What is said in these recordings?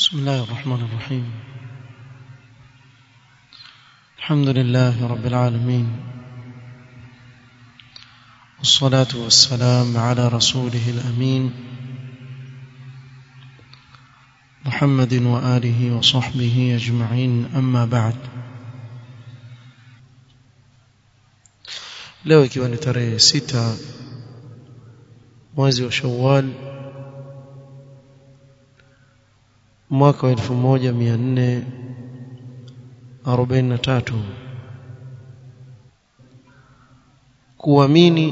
بسم الله الرحمن الرحيم الحمد لله رب العالمين والصلاة والسلام على رسوله الأمين محمد وآله وصحبه أجمعين أما بعد leo ikiwa ni tarehe sita mwezi wa Shawwal mwaka wa 1443 kuamini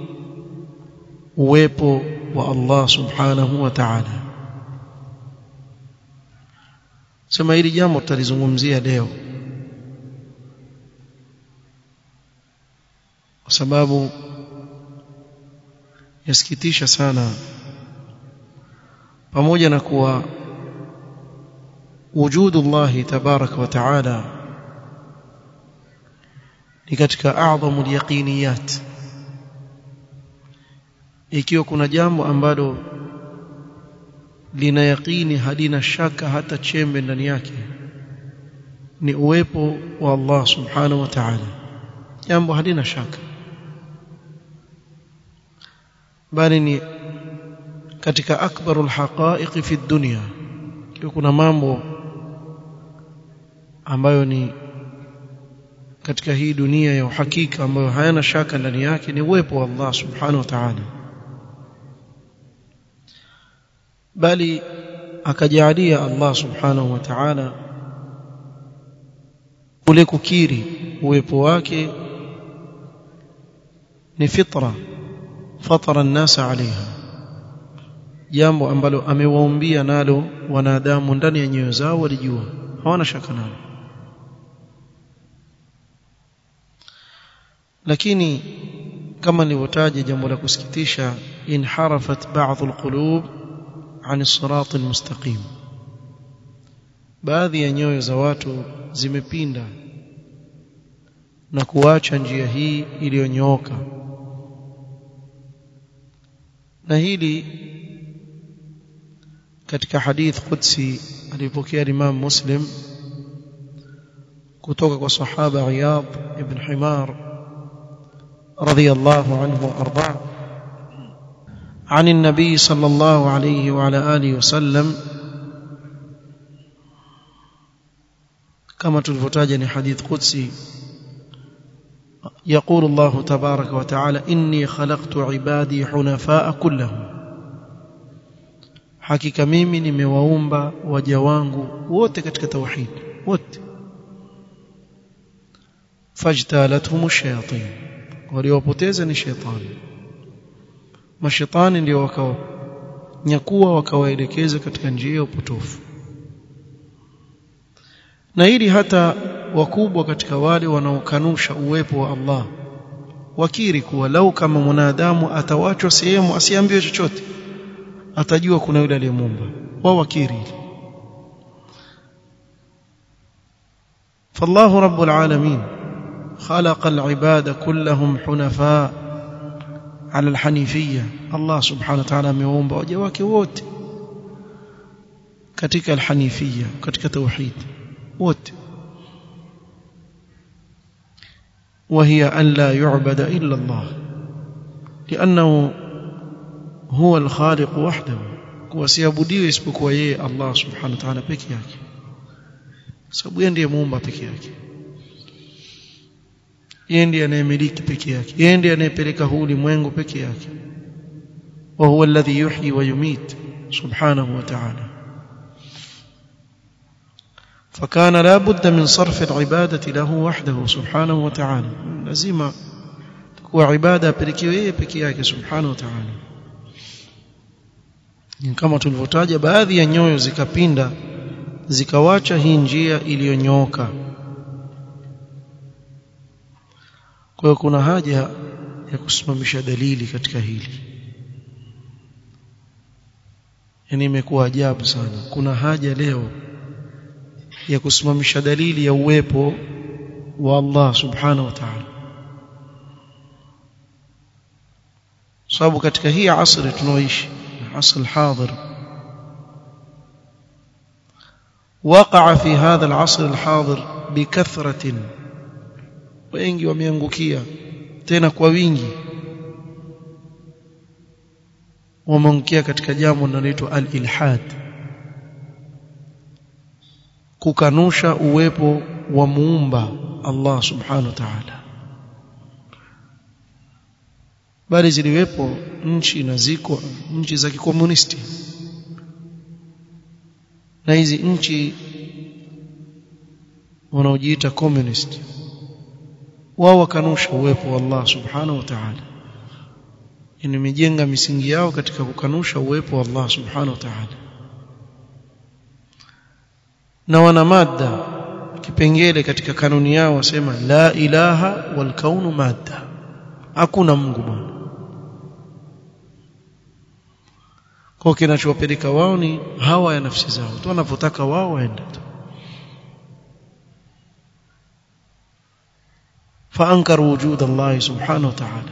uwepo wa Allah subhanahu wa ta'ala sema hili jambo tutalizungumzia leo kwa sababu yasikitisha sana pamoja na kuwa wujudu Allah tabaraka wa taala ni katika a'dhamul yaqiniyat ikiwa kuna jambo ambalo lina yaqini halina shaka hata chembe ndani yake ni uwepo wa Allah subhanahu wa ta'ala jambo halina shaka bali ni katika akbarul haqa'iq fi dunya kuna mambo ambayo ni katika hii dunia ya uhakika ambayo hayana shaka ndani yake ni uwepo wa Allah subhanahu wa ta'ala bali akajalia Allah subhanahu wa ta'ala ule kukiri uwepo wake ni fitra fatara an-nas alaiha jambo ambalo amewaumbia nalo wanadamu ndani ya nyoyo zao walijua hawana shaka nalo lakini kama nilivyotaja jambo la kusikitisha inharafat ba'd alqulub an as-sirat almustaqim baadhi ya nyoyo za watu zimepinda na kuacha njia hii iliyonyooka na hili katika hadith qudsi alipokea Imam Muslim kutoka kwa sahaba Iyad ibn Himar رضي الله عنه وارضاه عن النبي صلى الله عليه وعلى اله وسلم كما تلفتاج حديث قدسي يقول الله تبارك وتعالى إني خلقت عبادي حنفاء كلهم hakika mimi nimewaumba waja wangu wote katika tauhid wote fajtalathum shayatin waliopoteza ni shetani mashetani ndio wakao nyakuwa wakawaelekeza katika njia ya upotofu na hili hata wakubwa katika wale wanaokanusha uwepo wa Allah wakiri kuwa lau kama mwanadamu atawachwa sehemu asiambiwe chochote atajua kuna yule aliyemuumba wao wakiri فالله رب العالمين خلق العباد كلهم حنفاء على الحنيفية الله سبحانه وتعالى amewaumba waja wake wote katika alhanifia katika tauhid wote وهي أن لا يعبد إلا الله لأنه هو الخالق وحده wasiabudiwe isipokuwa yeye Allah subhanahu wa ta'ala peke yake sababu yeye ndiye muumba peke yake yeye ndiye anayemiliki peke yake yeye ndiye anayepeleka huu ulimwengu peke yake wa huwa alladhi yuhyi wa yumit subhanahu wa ta'ala فكان لا بد من صرف العبادة له وحده سبحانه وتعالى لازم تكون عبادة pelekewe yeye peke yake subhanahu wa ta'ala kama tulivyotaja baadhi ya nyoyo zikapinda zikawacha hii njia iliyonyooka kwa hiyo kuna haja ya kusimamisha dalili katika hili yani imekuwa ajabu sana kuna haja leo ya kusimamisha dalili ya uwepo wa Allah subhanahu wa ta'ala sababu katika hii asri tunaoishi asr hadir وقع في هذا العصر الحاضر بكثرة wengi wameangukia tena kwa wingi wameangukia katika jambo linaloitwa al-ilhad kukanusha uwepo wa muumba Allah subhanahu wa ta'ala bali ziliwepo nchi na ziko nchi za kikomunisti na hizi nchi wanaojiita communist wao wakanusha uwepo wa Allah subhanahu wa ta'ala imejenga misingi yao katika kukanusha uwepo wa Allah subhanahu wa ta'ala na wana mada kipengele katika kanuni yao wasema la ilaha wal kaunu madda hakuna Mungu bwana kwa kinachowapeleka wao ni hawa ya nafsi zao tu wanapotaka wao waende tu فانكروا وجود الله سبحانه وتعالى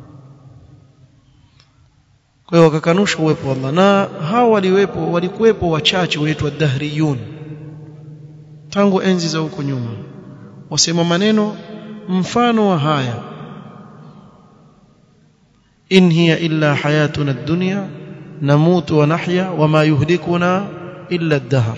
kwa hiyo wakakanusha uwepo wa Allah na hao waliwepo walikuwepo wachache waitwa dahriyun tangu enzi za huko nyuma wasema maneno mfano wa haya in hiya illa hayatuna ad-dunya namutu wa nahya wama yuhlikuna illa ad-dahr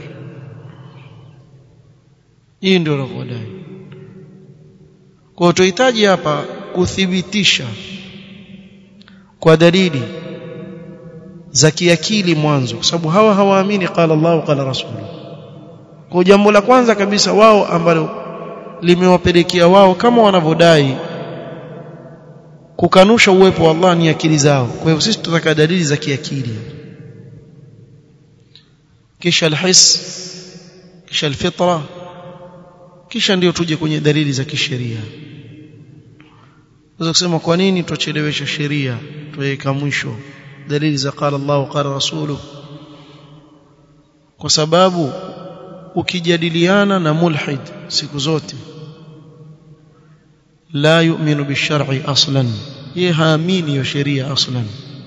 hii ndio wanavyodai kwa tuhitaji hapa kuthibitisha kwa dalili za kiakili mwanzo kwa sababu hawa hawaamini qala Allah qala rasul kwa jambo la kwanza kabisa wao ambalo limewapelekea wao kama wanavyodai kukanusha uwepo wa Allah ni akili zao kwa hivyo sisi tutaka dalili za kiakili kisha alhis kisha alfitra kisha ndio tuje kwenye dalili za kisheria Unaweza kusema kwa nini tuchelewesha sheria tuweka mwisho dalili za qala Allah qala rasulu kwa sababu ukijadiliana na mulhid siku zote la yu'minu bishar'i aslan yeye haamini hiyo sheria aslan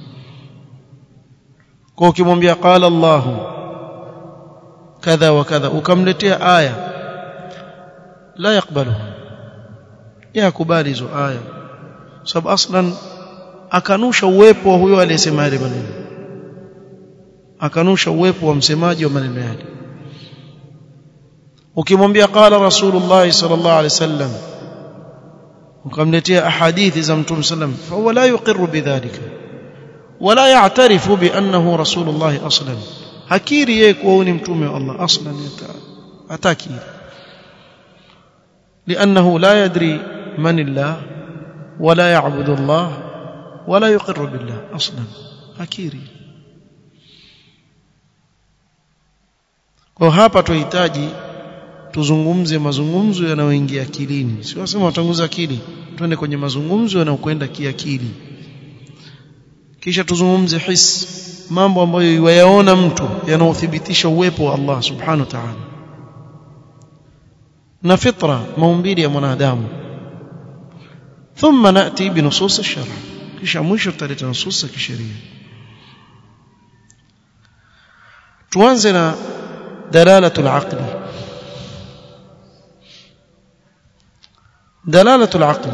kwa ukimwambia qala Allah kadha wa kadha ukamletea aya la yakbaluha yakubali hizo aya sababu aslan akanusha uwepo wa huyo aliyesema yale maneno akanusha uwepo wa msemaji wa maneno yale ukimwambia qala rasulullah sallallahu alaihi wasallam ukamletea ahadithi za mtume sallam fa huwa la yuqirru bidhalika wala ya'tarifu bi annahu rasulullah aslan hakiri yeye kuwa ni mtume wa Allah aslan hataki لانه لا يدري من الله ولا يعبد الله ولا يقر بالله اصلا akiri kwa hapa tuhitaji tuzungumze mazungumzo yanayoingia akilini si wasema watanguza akili twende kwenye mazungumzo yanayokwenda kiakili kisha tuzungumze his mambo ambayo yayaona mtu yanayothibitisha uwepo wa Allah subhanahu wa ta'ala na fitra maumbili ya mwanadamu thumma nati binusus ash-shar' kisha mwisho tutaleta nusus za kisheria tuanze na dalalatul aqli dalalatul aqli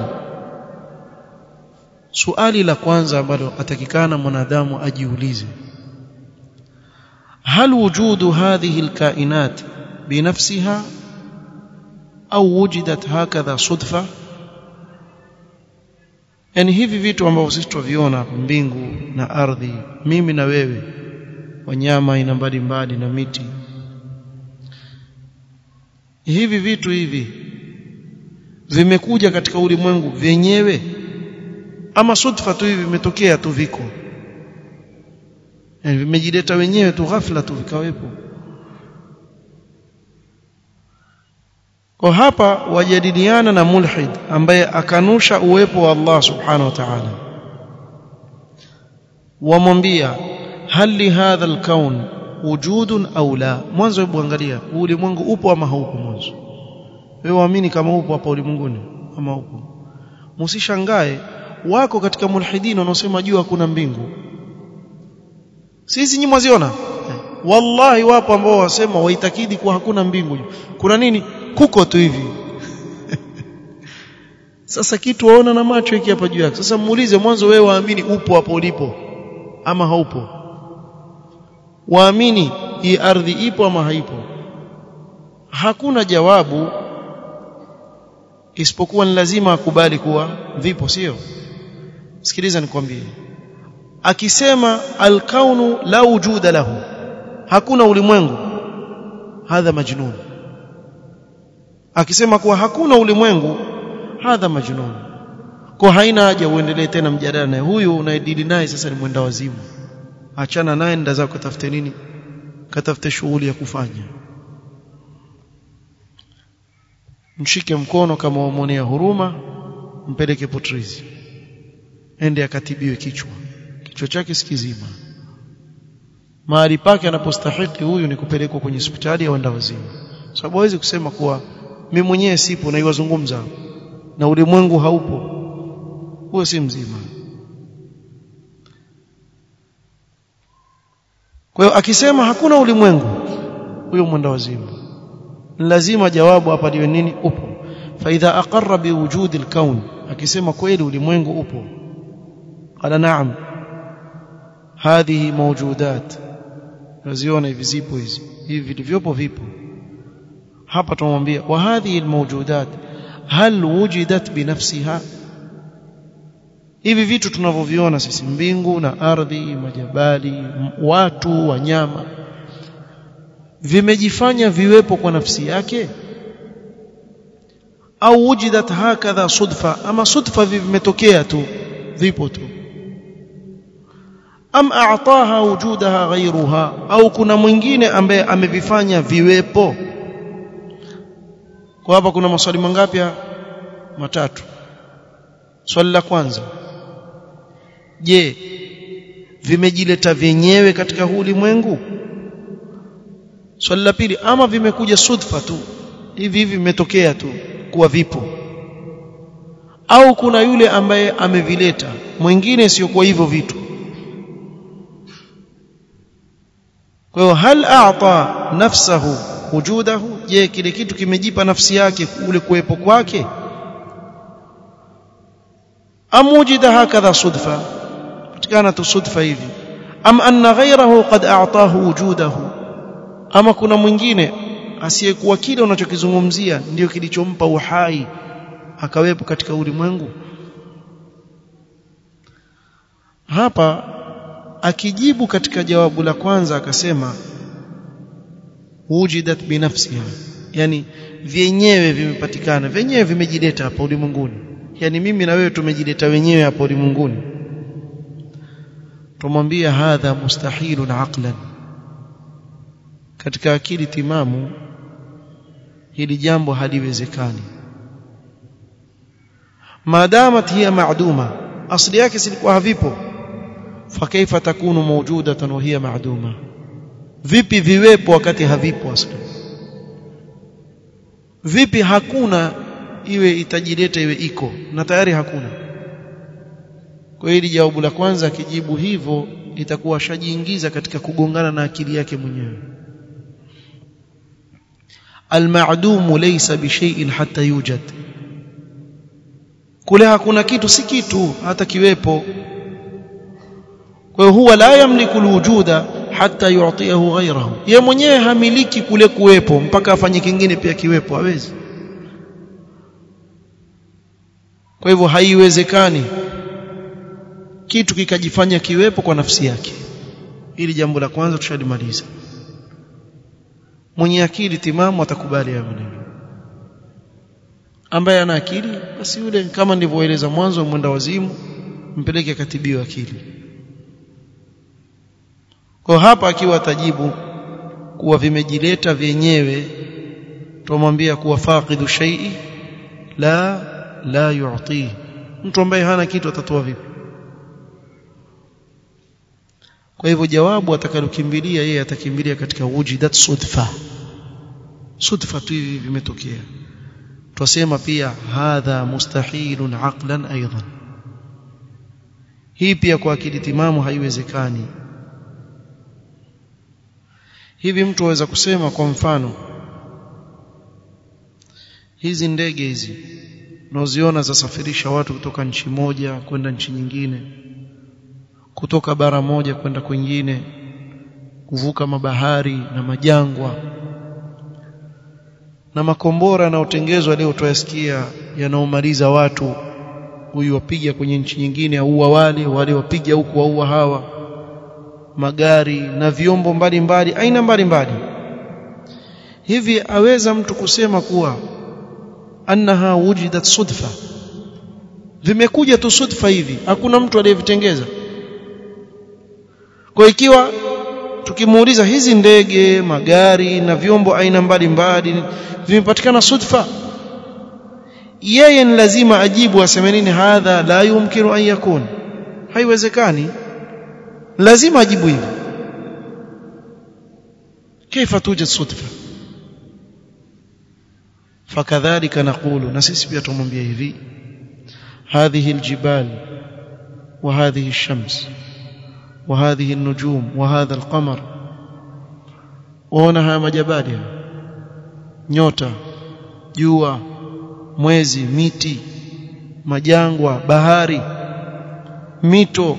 suali la kwanza ambalo atakikana mwanadamu ajiulize هل وجود هذه الكائنات بنفسها au wujidat hakadha sudfa yani hivi vitu ambavyo sisi tuviona mbingu na ardhi mimi na wewe wanyama aina mbalimbali na miti hivi vitu hivi vimekuja katika ulimwengu vyenyewe ama sudfa tu hivi vimetokea tu viko yani vimejileta wenyewe tu ghafla tu vikawepo kwa hapa wajadiliana na mulhid ambaye akanusha uwepo wa Allah subhanahu wa ta'ala wamwambia hal li hadha alkaun wujudun au la mwanzo hebu angalia ulimwengu upo ama haupo mwanzo wewe waamini kama upo hapa ulimwenguni ama upo msishangae wako katika mulhidin wanaosema jua hakuna mbingu sisi nyinyi mwaziona wallahi wapo ambao wasema waitakidi kuwa hakuna mbingu kuna nini kuko tu hivi sasa kitu waona na macho hiki hapa juu yake sasa muulize mwanzo wewe waamini upo hapo ulipo ama haupo waamini hii ardhi ipo ama haipo hakuna jawabu isipokuwa ni lazima akubali kuwa vipo sio sikiliza nikwambie akisema alkaunu la wujuda lahu hakuna ulimwengu hadha majnun akisema kuwa hakuna ulimwengu hadha majnun kwa haina haja uendelee tena mjadala naye huyu unaedili naye sasa ni mwenda wazimu achana naye nda zako katafute nini katafute shughuli ya kufanya mshike mkono kama wamwonea huruma mpeleke potrizi ende akatibiwe kichwa kichwa chake sikizima mahali pake anapostahili huyu ni kupelekwa kwenye hospitali ya wenda wazimu sababu hawezi kusema kuwa mimi mwenyewe sipo na iwazungumza na ulimwengu haupo huyo si mzima kwa hiyo akisema hakuna ulimwengu huyo mwenda wazimu lazima jawabu hapa liwe nini upo faidha aqarra biwujudi alkaun akisema kweli ulimwengu upo qala na'am hadhihi mawjudat naziona hivi zipo hizi hivi vilivyopo vipo hapa tumwambia wa hadhihi almawjudat hal wujidat binafsiha hivi vitu tunavyoviona sisi mbingu na ardhi majabali watu wanyama vimejifanya viwepo kwa nafsi yake au wujidat hakadha sudfa ama sudfa vimetokea tu vipo tu am a'taha wujudaha ghayruha au kuna mwingine ambaye amevifanya viwepo kwa hapa kuna maswali mangapi matatu swali la kwanza je vimejileta vyenyewe katika huu ulimwengu swali la pili ama vimekuja sudfa tu hivi hivi vimetokea tu kuwa vipo au kuna yule ambaye amevileta mwingine sio kwa hivyo vitu kwa hiyo hal a'ta nafsahu wujudahu je kile kitu kimejipa nafsi yake ule kuwepo kwake am wujida hakadha sudfa patikana tu sudfa hivi am anna ghayrahu qad a'tahu wujudahu ama kuna mwingine asiyekuwa kile unachokizungumzia ndio kilichompa uhai akawepo katika ulimwengu hapa akijibu katika jawabu la kwanza akasema wujidat binafsiha yani vyenyewe vimepatikana vyenyewe vimejileta hapa ulimwenguni yani mimi na wewe tumejileta wenyewe hapa ulimwenguni tumwambia hadha mustahilun aqlan katika akili timamu hili jambo haliwezekani maadamat hiya ma'duma asli yake silikuwa havipo fakaifa takunu mawjudatan wa hiya ma'duma vipi viwepo wakati havipo asli vipi hakuna iwe itajileta iwe iko na tayari hakuna kwa hili jawabu la kwanza akijibu hivyo itakuwa shajiingiza katika kugongana na akili yake mwenyewe المعدوم ليس بشيء حتى يوجد kule hakuna kitu si kitu hata kiwepo kwa hiyo huwa la yamliku alwujuda hatta yu'tiyahu ghayrahu yeye mwenyewe hamiliki kule kuwepo mpaka afanye kingine pia kiwepo hawezi kwa hivyo haiwezekani kitu kikajifanya kiwepo kwa nafsi yake ili jambo la kwanza tushalimaliza mwenye akili timamu atakubali hayo maneno ambaye ana akili basi yule kama nilivyoeleza mwanzo mwenda wazimu mpeleke katibiwa akili kwa hapa akiwa atajibu kuwa vimejileta vyenyewe tumwambia kuwa faqidu shay'i la la yu'ti mtu ambaye hana kitu atatoa vipi kwa hivyo jawabu atakalokimbilia yeye atakimbilia katika wujidat sudfa sudfa tu hivi vimetokea twasema pia hadha mustahilun aqlan aidan hii pia kwa akili timamu haiwezekani hivi mtu aweza kusema kwa mfano hizi ndege hizi unaoziona zasafirisha watu kutoka nchi moja kwenda nchi nyingine kutoka bara moja kwenda kwingine kuvuka mabahari na majangwa na makombora yanayotengezwa leo tuyasikia yanaomaliza watu huyu wapiga kwenye nchi nyingine aua wale wale wapiga huku waua hawa magari na vyombo mbalimbali aina mbalimbali hivi aweza mtu kusema kuwa annaha wujidat sudfa vimekuja tu sudfa hivi hakuna mtu aliyevitengeza kwa ikiwa tukimuuliza hizi ndege magari na vyombo aina mbalimbali vimepatikana sudfa yeye ni lazima ajibu aseme nini hadha la yumkinu an yakun haiwezekani lazima ajibu hivi كيف توجد صدفه فكذلك نقول نسيس pia tumwambia hivi هذه الجبال وهذه الشمس وهذه النجوم وهذا القمر waona majabali nyota jua mwezi miti majangwa bahari mito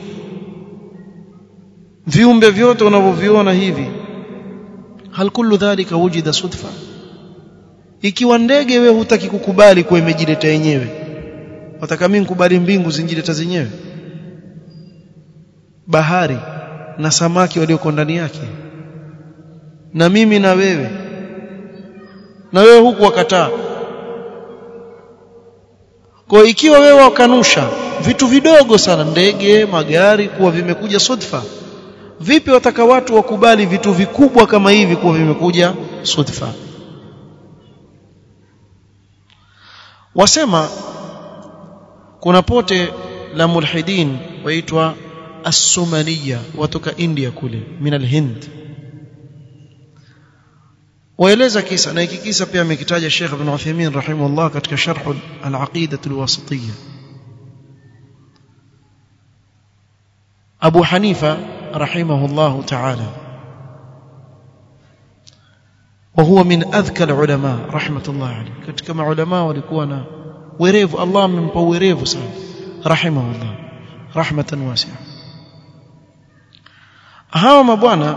viumbe vyote unavyoviona hivi hal kullu dhalika wujida sudfa ikiwa ndege wewe hutaki kukubali kwa imejileta yenyewe wataka mimi nikubali mbingu zinjileta zenyewe bahari na samaki walioko ndani yake na mimi na wewe na wewe huku wakataa kwa ikiwa wewe wakanusha vitu vidogo sana ndege magari kuwa vimekuja sudfa vipi wataka watu wakubali vitu vikubwa kama hivi kuwa vimekuja sudfa wasema kuna pote la mulhidin waitwa as-sumaniya watoka India kule min al-Hind waeleza kisa na hiki kisa pia amekitaja Sheikh Ibn Uthaymeen rahimahullah katika sharh al-aqidah al-wasitiyya Abu Hanifa rahimahullah ta'ala وهو من اذكى العلماء رحمه الله عليه katika maulama walikuwa na werevu Allah amempa werevu sana rahimahullah rahmatan wasi'a hawa mabwana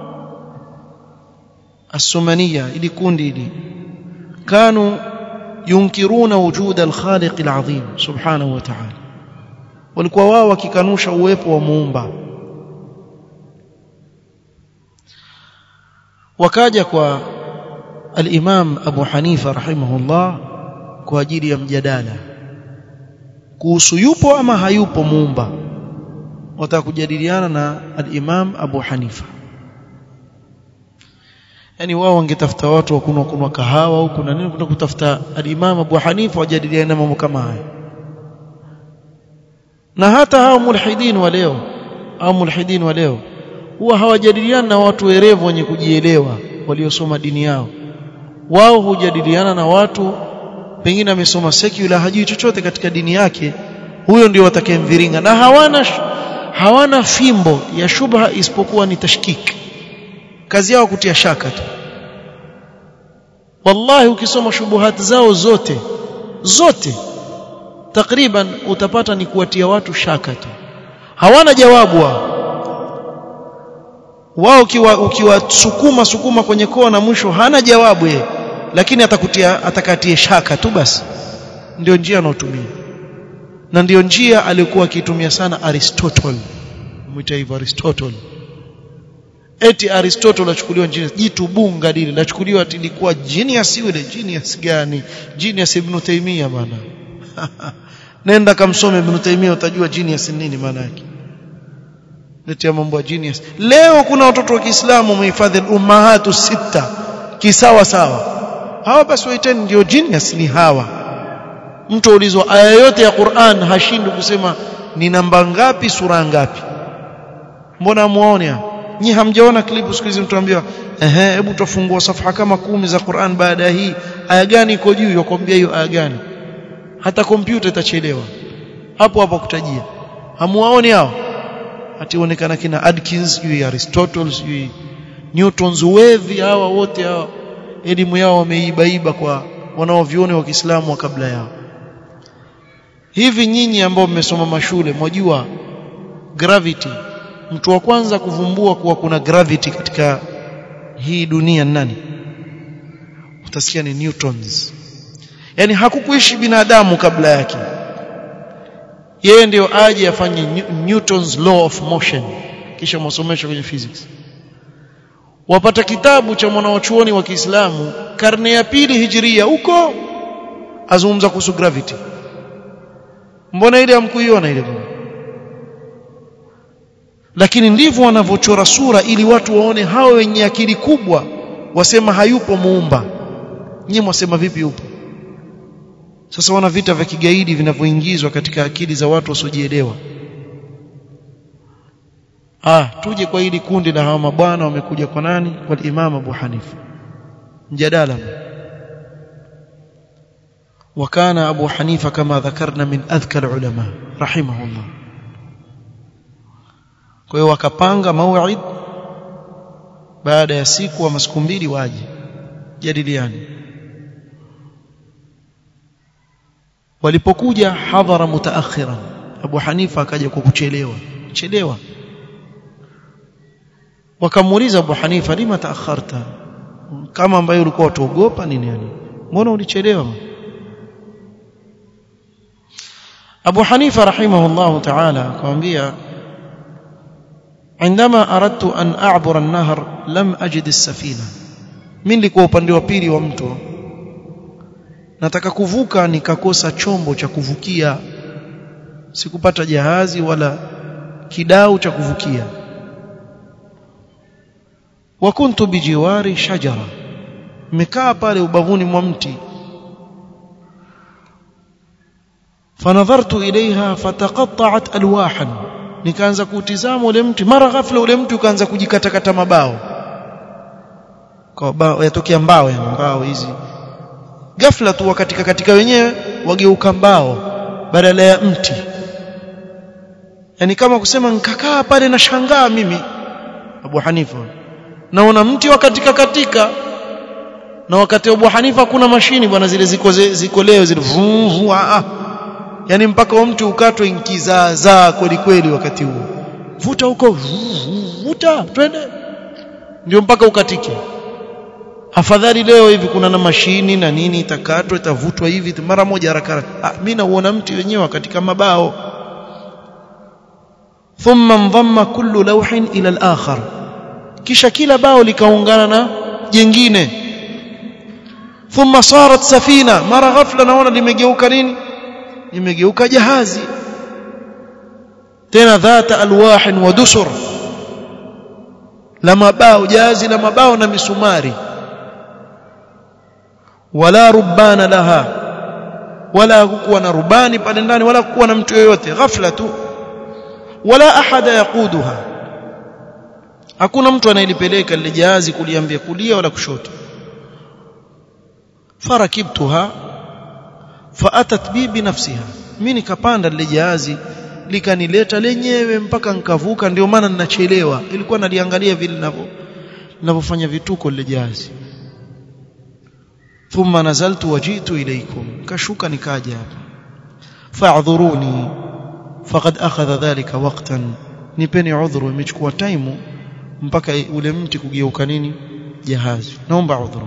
السمنيه ili kundi hili كانوا ينكرون وجود الخالق العظيم سبحانه وتعالى walikuwa wao wakikanusha uwepo wa muumba wakaja kwa al-Imam Abu Hanifa rahimahullah kwa ajili ya mjadala kuhusu yupo ama hayupo muumba wataka kujadiliana na al-Imam Abu Hanifa yani wao wangetafuta watu wa kunwa kunwa kahawa huko na nini kuna kutafuta al-Imam Abu Hanifa wajadiliana na mambo kama haya na hata hao mulhidin wa leo au mulhidin wa leo huwa hawajadiliana na watu werevu wenye kujielewa waliosoma dini yao wao hujadiliana na watu pengine amesoma secular hajui chochote katika dini yake huyo ndio watakayemviringa na hawana hawana fimbo ya shubha isipokuwa ni tashkik kazi yao kutia shaka tu wallahi ukisoma shubuhati zao zote zote takriban utapata ni kuwatia watu shaka tu hawana jawabu wao wao ukiwa ukiwasukuma sukuma kwenye kona mwisho hana jawabu yeye lakini atakutia atakatie shaka tu basi ndio njia anaotumia na ndio njia aliyokuwa akitumia sana Aristotle mwita hivyo Aristotle eti Aristotle achukuliwa njini jitu bunga lile lachukuliwa tilikuwa genius yule genius gani genius Ibn Taymiyyah bana nenda kamsome Ibn Taymiyyah utajua genius nini maana yake letea mambo ya genius leo kuna watoto wa Kiislamu wamehifadhi ummahatu sita kisawa sawa hawa basi waiteni ndio genius ni hawa mtu ulizwa aya yote ya Qur'an hashindwi kusema ni namba ngapi sura ngapi mbona muone nyi hamjaona klipu siku hizi mtu ambiwa ehe hebu tufungua safha kama kumi za Qur'an baada ya hii aya gani iko juu yakwambia hiyo aya gani hata kompyuta itachelewa hapo hapo kutajia hamuwaoni hao ationekana kina Adkins juu Aristotle juu Newtons wevi hawa wote hawa elimu yao wameibaiba kwa wanaovioni wa Kiislamu wa kabla yao hivi nyinyi ambao mmesoma mashule mwajua gravity mtu wa kwanza kuvumbua kuwa kuna gravity katika hii dunia nani utasikia ni newtons yani hakukuishi binadamu kabla yake yeye ndio aje afanye newtons law of motion kisha mwasomesha kwenye physics wapata kitabu cha mwanawachuoni wa Kiislamu karne ya pili hijiria huko azungumza kuhusu gravity mbona ile hamkuiona ile lakini ndivyo wanavyochora sura ili watu waone hao wenye akili kubwa wasema hayupo muumba nyinyi mwasema vipi yupo sasa wana vita vya kigaidi vinavyoingizwa katika akili za watu wasiojielewa ah tuje kwa hili kundi la hawa mabwana wamekuja kwa nani kwa Imam Abu Hanifa mjadala وكان أبو حنيفة كما ذكرنا من أذكى العلماء رحمه الله kwa hiyo wakapanga mauid baada ya siku ama siku mbili waje jadiliani walipokuja hadhara mutaakhiran Abu Hanifa akaja kwa kuchelewa chelewa wakamuuliza Abu Hanifa lima taakharta kama ambaye ulikuwa utuogopa nini yani mbona ulichelewa Abu Hanifa rahimahullah ta'ala akamwambia عندما أردت أن أعبر النهر لم أجد السفينة mimi nilikuwa upande wa pili wa mto nataka kuvuka nikakosa chombo cha kuvukia sikupata jahazi wala kidau cha kuvukia wa kuntu bijiwari shajara nimekaa pale ubavuni mwa mti fanadhartu ilaiha fataqatta'at alwahan nikaanza kutizama ule mti mara ghafla ule mti ukaanza kujikatakata mabao kwa bao yatokea mbao ya mbao hizi ghafla tu wakatika katika wenyewe wageuka mbao badala ya mti yani kama kusema nikakaa pale na shangaa mimi Abu Hanifa naona mti wakatika katika na wakati wa Abu Hanifa kuna mashini bwana zile ziko ziko leo zile vuu vuu ah yani mpaka mtu ukatwe inkizaazaa kweli kweli wakati huo vuta huko vuta twende ndio mpaka ukatike afadhali leo hivi kuna na mashini na nini itakatwa itavutwa hivi mara moja haraka haraka ah mimi nauona mti wenyewe katika mabao thumma ndhamma kullu lawhin ila al-akhar kisha kila bao likaungana na jingine thumma sarat safina mara ghafla naona limegeuka nini limegeuka jahazi tena dhata alwahin wa dusur la mabao jahazi la mabao na misumari wala rubana laha wala kuwa na rubani pale ndani wala kuwa na mtu yoyote ghafla tu wala ahada yaquduha hakuna mtu anayelipeleka lile jahazi kuliambia kulia wala kushoto farakibtuha faatat bi binafsiha mimi nikapanda lile jahazi likanileta lenyewe mpaka nikavuka ndio maana ninachelewa ilikuwa naliangalia vile ninavyo ninavyofanya vituko lile jahazi thumma nazaltu wajitu ilaykum kashuka nikaja hapa fa'dhuruni faqad akhadha dhalika waqtan nipeni udhuru imechukua time mpaka ule mti kugeuka nini jahazi naomba udhuru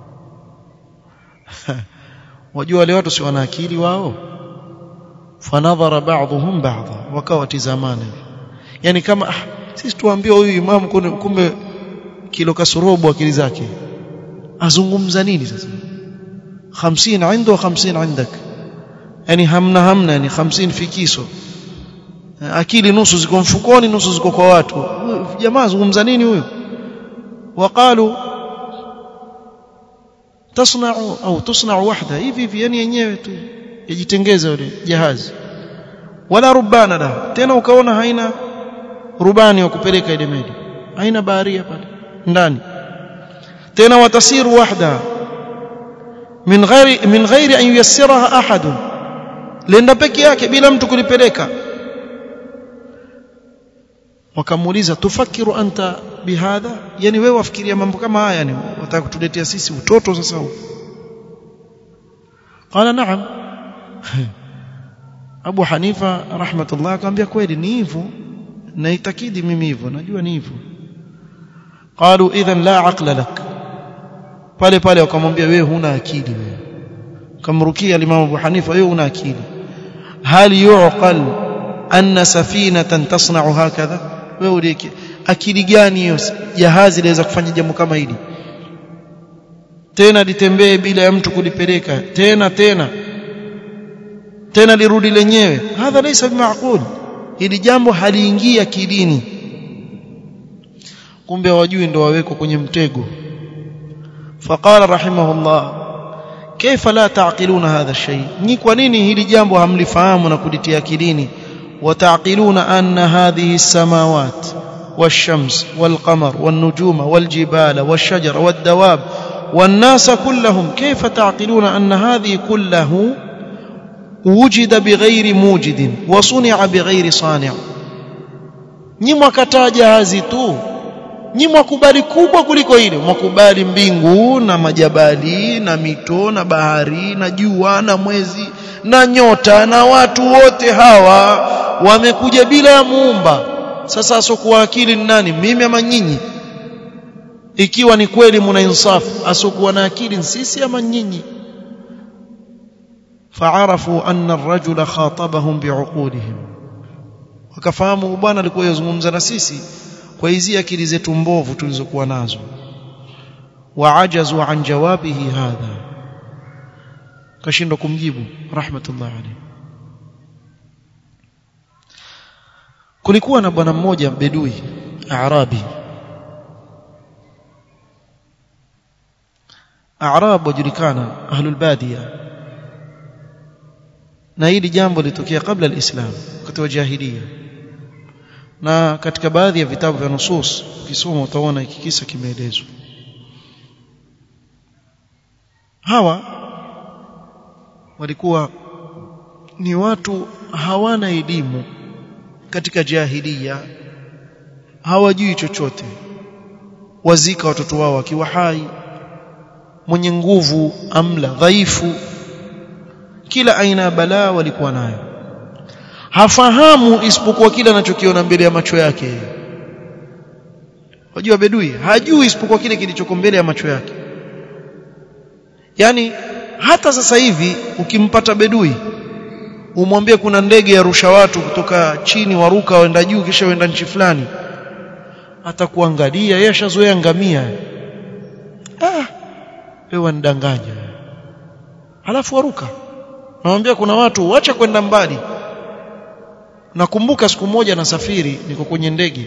wajua wale watu si wana akili wao fanadhara ba'dhum ba'dha wakawa tizamana yani kama ah, sisi tuambie huyu imam kumbe kilo kasorobo akili zake azungumza nini sasa 50 عنده 50 عندك yani hamna hamna yani 50 fikiso akili nusu ziko mfukoni nusu ziko kwa watu jamaa azungumza nini huyo waqalu tasna'u au tusna'u wahda hivi hivi yani yenyewe tu yajitengeza yule jahazi wala rubana la tena ukaona haina rubani wa kupeleka ile meli haina baharia pale ndani tena watasiru wahda min ghairi min ghairi an yuyassiraha ahad lenda peke yake bila mtu kulipeleka wakamuuliza tufakiru anta bihadha yani wewe wafikiria mambo kama haya yani wataka kutuletea sisi utoto sasa huu qala na'am Abu Hanifa rahmatullah akamwambia kweli ni hivyo naitakidi mimi hivyo najua ni hivyo qalu idhan la aqla lak pale pale wakamwambia wewe huna akili wewe kamrukia al-Imam Abu Hanifa wewe huna akili hal yuqal anna safinatan tasna'u hakadha wewe uliki akili gani hiyo jahazi laweza kufanya jambo kama hili tena litembee bila ya mtu kulipeleka tena tena tena lirudi lenyewe hadha laysa bimaqul hili jambo haliingia kidini kumbe wajui ndo wawekwa kwenye mtego فقال رحمه الله كيف لا تعقلون هذا الشيء ni kwa nini hili jambo hamlifahamu na kulitia akilini وتعقلون أن هذه السماوات والشمس والقمر والنجوم والجبال والشجر والدواب والناس كلهم كيف تعقلون أن هذه كله وجد بغير موجد وصنع بغير صانع nyi mwakataa jahazi tu nyi mwakubali kubwa kuliko ile mwakubali mbingu na majabali na mito na bahari na jua na mwezi na nyota na watu wote hawa wamekuja bila ya muumba sasa asokuwa akili ni nani mimi ama nyinyi ikiwa ni kweli muna insafu asokuwa na akili ni sisi ama nyinyi فعرفوا أن الرجل خاطبهم بعقولهم wakafahamu bwana alikuwa yazungumza na sisi kwa hizi akili zetu mbovu tulizokuwa nazo waajazu an jawabihi hadha kashindwa kumjibu rahmatullah alayhi kulikuwa na bwana mmoja bedui arabi arab wajulikana ahlul badia na hili jambo litokea kabla alislam wakati wa jahiliya na katika baadhi ya vitabu vya nusus ukisoma utaona hiki kisa kimeelezwa hawa walikuwa ni watu hawana elimu katika jahiliya hawajui chochote wazika watoto wao wakiwa hai mwenye nguvu amla dhaifu kila aina ya balaa walikuwa nayo hafahamu isipokuwa kile anachokiona mbele ya macho yake wajua bedui hajui isipokuwa kile kilichoko mbele ya macho yake yani hata sasa hivi ukimpata bedui umwambie kuna ndege ya rusha watu kutoka chini waruka waenda juu kisha waenda nchi fulani atakuangalia yeye ashazoea ngamia ah wewe wanidanganya halafu waruka namwambia kuna watu wacha kwenda mbali nakumbuka siku moja nasafiri niko kwenye ndege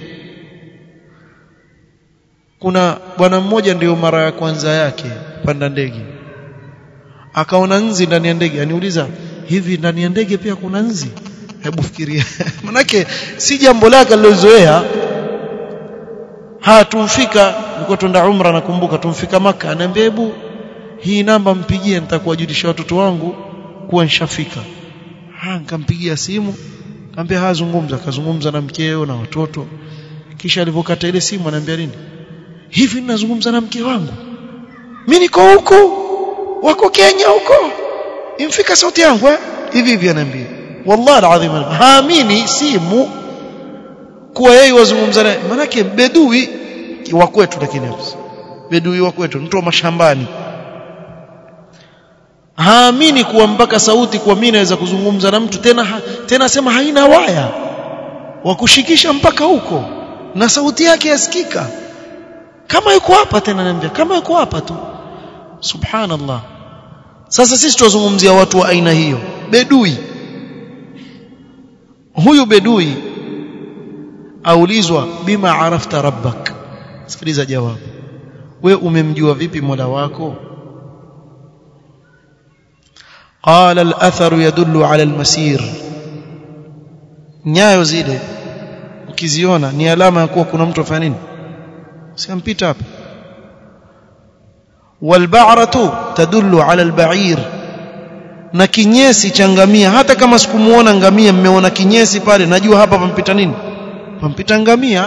kuna bwana mmoja ndio mara ya kwanza yake panda ndege akaona nzi ndani ya ndege aniuliza hivi ndani ya ndege pia kuna nzi hebu fikiria manake si jambo lake alilozoea ha tumfika nilikuwa twenda umra nakumbuka tumfika maka anaambia hebu hii namba mpigie nitakuwajulisha watoto wangu kuwa nishafika ha nikampigia simu kaambia hazungumza kazungumza na mkeo na watoto kisha alipokata ile simu anaambia nini hivi ninazungumza na mke wangu mimi niko huko wako Kenya huko imfika sauti yangu eh hivi hivi anaambia wallahi alazim haamini simu kuwa yeye wazungumza naye manake bedui wa kwetu lakini bedui wa kwetu mtu wa mashambani haamini kuwa mpaka sauti kwa mimi naweza kuzungumza na mtu tena ha, tena sema haina waya wa kushikisha mpaka huko na sauti yake yasikika kama yuko hapa tena naambia kama yuko hapa tu subhanallah sasa sisi tuzungumzia watu wa aina hiyo bedui huyu bedui aulizwa bima arafta rabbak sikiliza jawabu we umemjua vipi mola wako قال الاثر يدل على المسير nyayo zile ukiziona ni alama ya kuwa kuna mtu afanya nini siampita hapa walba'ratu tadullu ala alba'ir na kinyesi cha ngamia hata kama sikumuona ngamia mmeona kinyesi pale najua hapa pampita nini pampita ngamia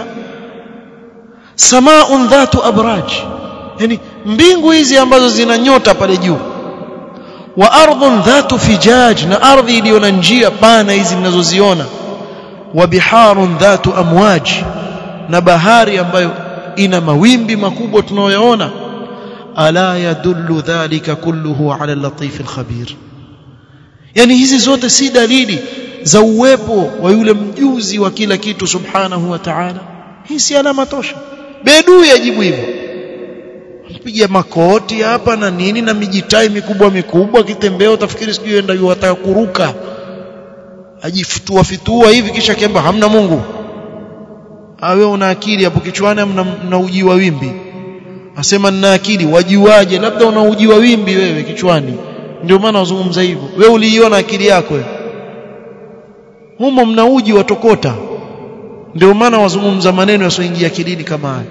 samaun dhatu abraj yani mbingu hizi ambazo zina nyota pale juu wa ardhun dhatu fijaj na ardhi iliyo na njia pana hizi mnazoziona wa biharun dhatu amwaj na bahari ambayo ina mawimbi makubwa tunayoyaona ala yadullu dhalika kulluhu ala al-latif al-khabir yani hizi zote si dalili za uwepo wa yule mjuzi wa kila kitu subhanahu wa ta'ala hii si alama tosha bedui ajibu hivyo piga makoti hapa na nini na mijitai mikubwa mikubwa kitembea utafikiri sijui enda yuwataka kuruka ajifutua fitua hivi kisha kiamba hamna Mungu awe una akili hapo kichwani mna, mna uji wa wimbi asema nina akili wajuaje labda una uji wa wimbi wewe kichwani ndio maana wazungumza hivyo wewe uliiona akili yako wewe humo mna uji watokota ndio maana wazungumza maneno yasioingia akilini kama haya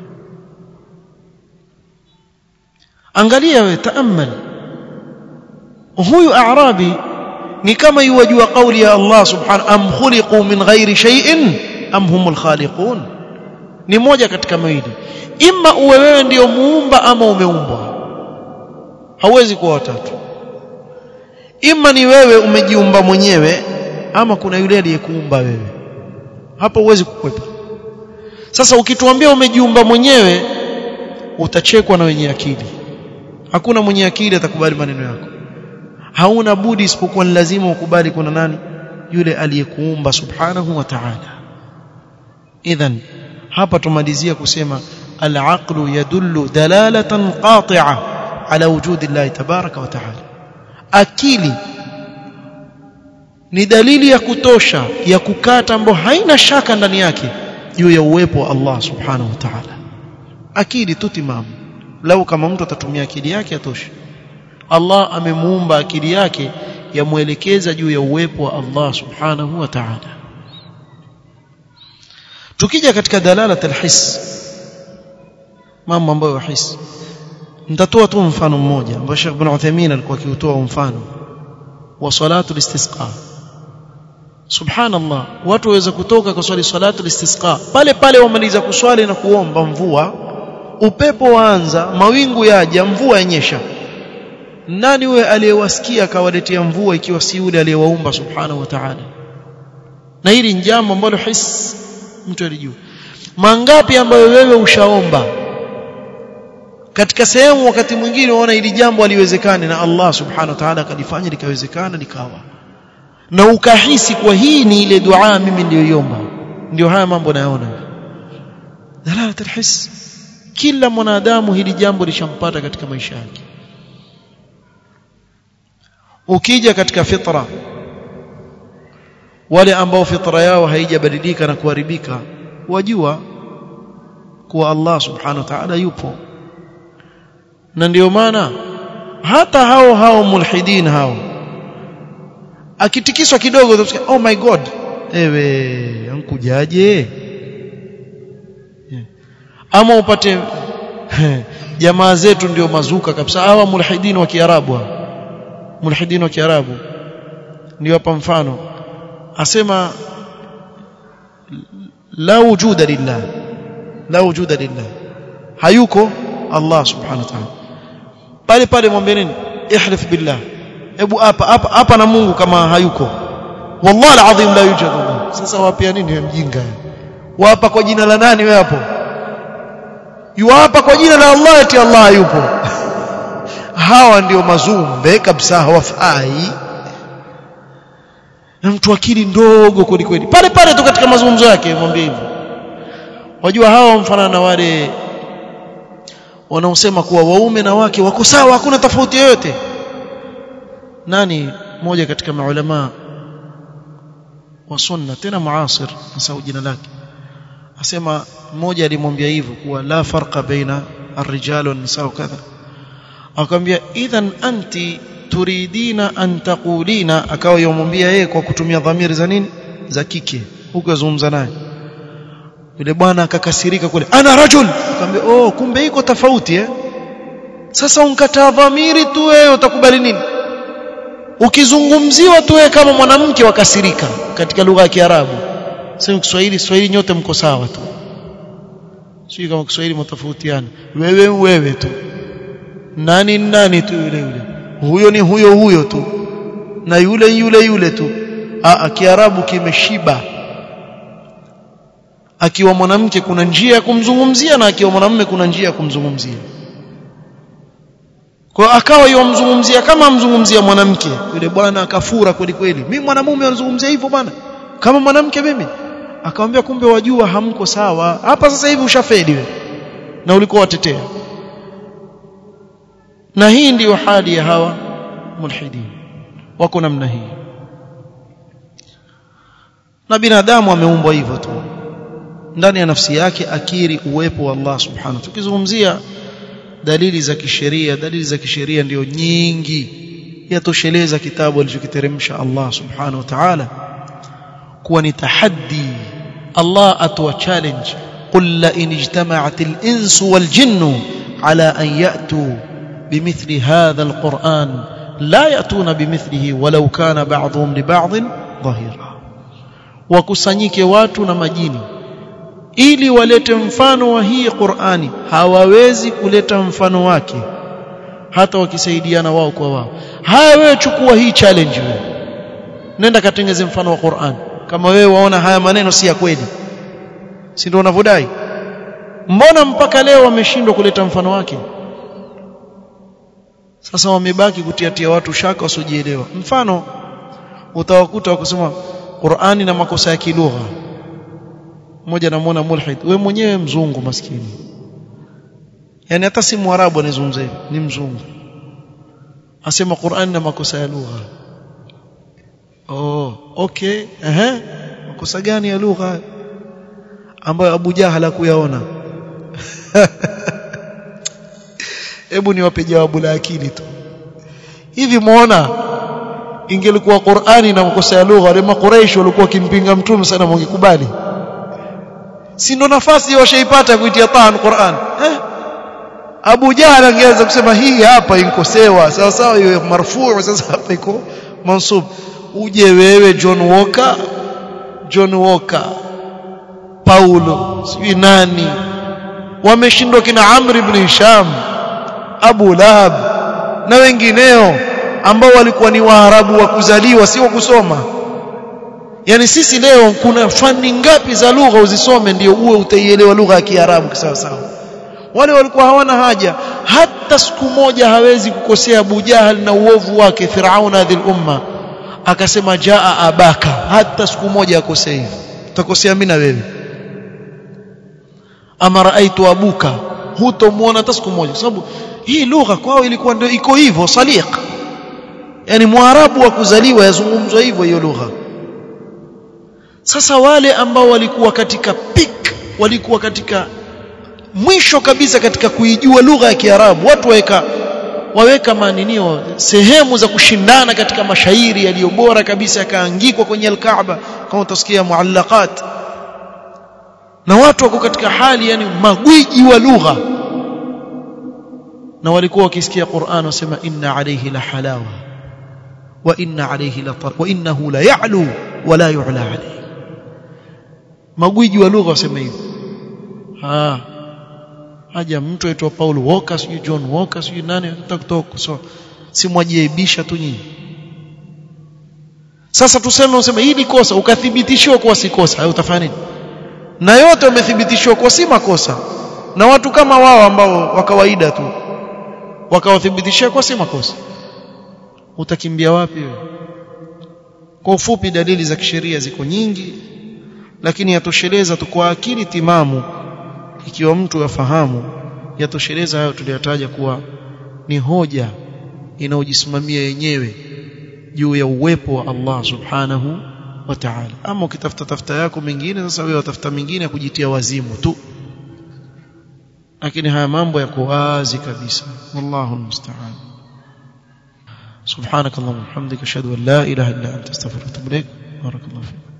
angalia wewe taamal huyu a'rabi ni kama yuwajua kauli ya Allah subhanahu am khuliqu min ghairi shay'in am humul khaliqun ni moja katika mawili imma uwe wewe ndio muumba ama umeumbwa hauwezi kuwa watatu imma ni wewe umejiumba mwenyewe ama kuna yule aliyekuumba wewe hapo huwezi kukwepa sasa ukituambia umejiumba mwenyewe utachekwa na wenye akili hakuna mwenye akili atakubali maneno yako hauna budi isipokuwa ni lazima ukubali kuna nani yule aliyekuumba subhanahu wa ta'ala idhan hapa tumalizia kusema al-aqlu yadullu dalalatan qati'a ala wujudi Allah tabaraka wa ta'ala akili ni dalili ya kutosha ya kukata ambayo haina shaka ndani yake juu ya uwepo wa Allah subhanahu wa ta'ala akili tu timamu lau kama mtu atatumia akili yake atosha Allah amemuumba akili yake yamwelekeza juu ya uwepo wa Allah subhanahu wa ta'ala tukija katika dalalat alhis mambo ambayo yahisi nitatoa tu mfano mmoja ambao Sheikh Ibn Uthaymeen alikuwa akiutoa mfano wa salatu listisqa subhanallah watu waweza kutoka kwa swali salatu listisqa pale pale wamaliza kuswali na kuomba mvua upepo waanza mawingu yaja mvua yanyesha nani huyo aliyewasikia akawaletea mvua ikiwa si yule aliyewaumba subhanahu wa ta'ala na hili ni jambo ambalo his mtu alijua mangapi ambayo wewe ushaomba katika sehemu wakati mwingine unaona hili jambo aliwezekane na Allah subhanahu wa ta'ala akalifanya likawezekana likawa na ukahisi kwa hii ni ile dua mimi niliyoiomba ndio haya mambo nayaona dalalat alhis kila mwanadamu hili jambo lishampata katika maisha yake ukija katika fitra wale ambao fitra yao haijabadilika na kuharibika wajua kuwa Allah subhanahu wa ta'ala yupo na ndio maana hata hao hao mulhidin hao akitikiswa kidogo utasikia oh my god ewe ankujaje ama upate jamaa zetu ndio mazuka kabisa hawa mulhidin wa kiarabu mulhidin wa kiarabu ndio hapa mfano asema la wujuda lillah la wujuda lillah hayuko Allah subhanahu wa ta'ala pale pale mwambie nini ihlif billah hebu hapa hapa hapa na Mungu kama hayuko wallahi alazim la yujad sasa wapia nini wewe mjinga wapa kwa jina la nani wewe hapo yuapa kwa jina la Allah eti Allah hayupo hawa ndio mazumbe kabisa hawafai na mtu akili ndogo kweli kweli pale pale tu katika mazungumzo yake mwambie hivyo wajua hawa mfano na wale wanaosema kuwa waume na wake wako sawa hakuna tofauti yoyote nani mmoja katika maulama wa sunna tena muasir nasahau jina lake asema mmoja alimwambia hivyo kuwa la farqa baina الرجال والنساء وكذا akamwambia idhan anti turidina an taqulina akawa yomwambia yeye kwa kutumia dhamiri za nini za kike huko yazungumza naye yule bwana akakasirika kule ana rajul akamwambia oh kumbe iko tofauti eh sasa unkataa dhamiri tu wewe utakubali nini ukizungumziwa tu wewe kama mwanamke wakasirika katika lugha ya Kiarabu sema Kiswahili Kiswahili nyote mko sawa tu sio kama Kiswahili mtofautiana wewe wewe tu nani nani tu yule yule huyo ni huyo huyo tu na yule yule yule tu a kiarabu kimeshiba akiwa mwanamke kuna njia ya kumzungumzia na akiwa mwanamume kuna njia ya kumzungumzia kwa akawa yomzungumzia kama amzungumzia mwanamke yule bwana akafura kweli kweli mimi mwanamume anazungumzia hivyo bwana kama mwanamke mimi akamwambia kumbe wajua hamko sawa hapa sasa hivi ushafeli wewe na ulikuwa watetea na hii ndiyo hali ya hawa mulhidin wako namna hii na binadamu ameumbwa hivyo tu ndani ya nafsi yake akiri uwepo wa Allah subhanahu tukizungumzia dalili za kisheria dalili za kisheria ndio nyingi yatosheleza kitabu alichokiteremsha Allah subhanahu wa ta'ala kuwa ni tahaddi Allah atoa challenge قل لئن اجتمعت الإنس والجن على أن يأتوا بمثل هذا القرآن لا يأتون بمثله ولو كان بعضهم لبعض ظهيرا wakusanyike watu na majini ili walete mfano wa hii Qur'ani hawawezi kuleta mfano wake hata wakisaidiana wao kwa wao haya wewe chukua hii challenge wewe nenda katengeze mfano wa Qur'an kama wewe waona haya maneno si ya kweli si ndio unavodai mbona mpaka leo wameshindwa kuleta mfano wake sasa wamebaki kutiatia watu shaka wasiojielewa mfano utawakuta wakusema Qur'ani na makosa ya kilugha mmoja namuona mulhid we mwenyewe mzungu maskini yani hata si mwarabu anazungumza hivi ni mzungu asema Qur'ani na makosa ya lugha oh okay ehe makosa gani ya lugha ambayo Abu Jahal hakuyaona hebu niwape jawabu la akili tu hivi muona ingelikuwa Qur'ani na makosa ya lugha wale makuraish walikuwa wakimpinga mtume sana mungekubali si ndo nafasi washaipata kuitia taan Qur'an eh Abu Jahal angeweza kusema hii hapa inkosewa sawa sawa hiyo marfuu sasa hapa iko mansub uje wewe John Walker John Walker Paulo sijui nani wameshindwa kina Amr ibn Hisham Abu Lahab na wengineo ambao walikuwa ni Waarabu wa kuzaliwa si wa kusoma yani sisi leo kuna fani ngapi za lugha uzisome ndio uwe utaielewa lugha ya Kiarabu sawa sawa wale walikuwa hawana haja hata siku moja hawezi kukosea Abu Jahal na uovu wake Firauna dhil umma akasema jaa abaka hata siku moja akosea hivi utakosea mimi na wewe ama raaitu abuka hutomuona hata siku moja kwa sababu hii lugha kwao ilikuwa ndio iko hivyo saliq yani mwarabu wa kuzaliwa yazungumzwa hivyo hiyo lugha sasa wale ambao walikuwa katika peak walikuwa katika mwisho kabisa katika kuijua lugha ya Kiarabu watu waweka waweka maninio sehemu za kushindana katika mashairi yaliyo bora kabisa yakaangikwa kwenye al-Kaaba kama utasikia muallaqat na watu wako katika hali yani magwiji wa lugha na walikuwa wakisikia Qur'an wasema inna alayhi la halawa wa inna alayhi la tar wa innahu la ya'lu wa la yu'la alayhi magwiji wa lugha wasema hivyo ah haja mtu aitwa Paul Walker sijui John Walker sijui nani atakutoka kusoma si mwajiaibisha tu nyinyi sasa tuseme useme hili kosa ukathibitishiwa kuwa si kosa hayo utafanya nini na yote wamethibitishwa kuwa si makosa na watu kama wao ambao wa kawaida tu wakawathibitishia kuwa si makosa utakimbia wapi wewe kwa ufupi dalili za kisheria ziko nyingi lakini yatosheleza tu kwa akili timamu ikiwa mtu yafahamu yatosheleza hayo tuliyotaja kuwa ni hoja inayojisimamia yenyewe juu ya uwepo wa Allah subhanahu wa ta'ala ama ukitafuta tafuta yako mengine sasa wewe watafuta mengine ya kujitia wazimu tu lakini haya mambo yako wazi kabisa wallahu almusta'an سبحانك اللهم وبحمدك اشهد ان لا اله الا انت استغفرك واتوب اليك بارك الله فيك